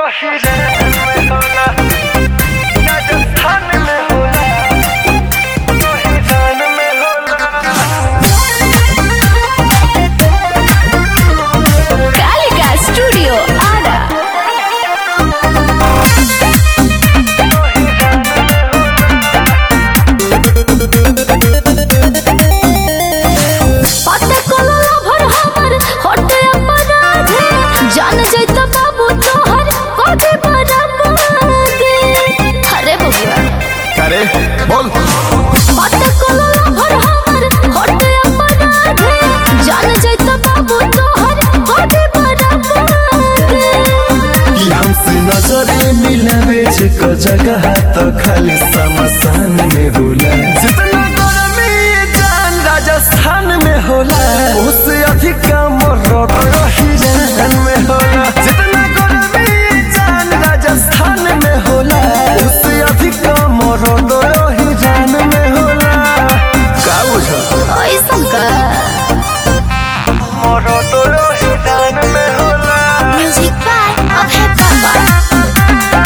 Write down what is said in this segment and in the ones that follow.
Kalika studio Ara पता कोला भर हमर होटे अपराधे जान जैत बाबू तोहर कोटे बराबर अरे बबुआ अरे बोल पता कोला भर हमर होटे अपराधे जान जैत बाबू तोहर कोटे बराबर कि हमसे नजर मिलावे जे क जगह तो खाली समसान में होला जितना गर्मी जान राजस्थान में होला उससे अधिक मरद रही जान में होला जितना गर्मी जान राजस्थान में होला उससे अधिक मरद रही जान में होला का बुझल ऐसन का मरद रही जान में होला म्यूजिक बाय अभय बाबा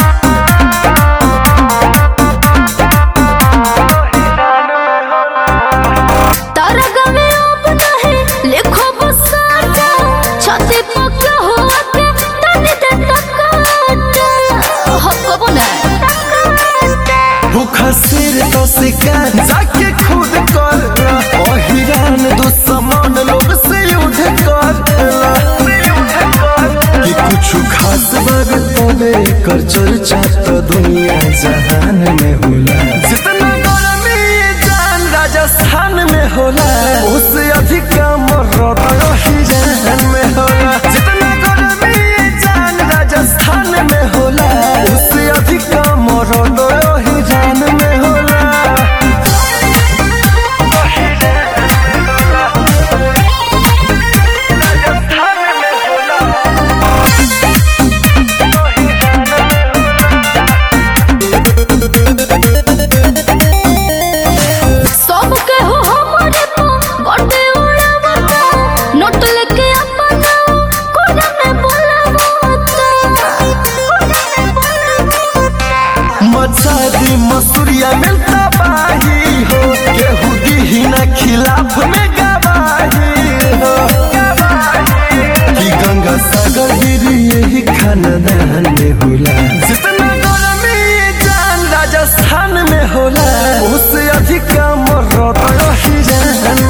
तारा गवे अब नहीं लिखो बसाता छाती पक्का हुआ के तने दे तकाता हो कबो ना भूखा सिर तो शिकार जाके खुद कर अहिरान दुश्मन लोग से युद्ध कर कि कुछ खास बात तबे कर चर्चा तो दुनिया जहान में होला जितना गर्मी जान राजस्थान में होला उससे अधिक मरद अहिरान में होला जितना गर्मी जान राजस्थान में होला उससे अधिक मरद अहिरान में होला सब के हो हमारे को गोटे उड़ावता नोट लेके अपना कोना में बोलावता मचादी मसूरिया मिलता बाही हो केहू दीहिना खिलाफ में गवाही हो कि गंगा सागर गिरी यही खानदान में होला जितना गर्मी जान राजस्थान में होला उससे अधिक मरद रही जान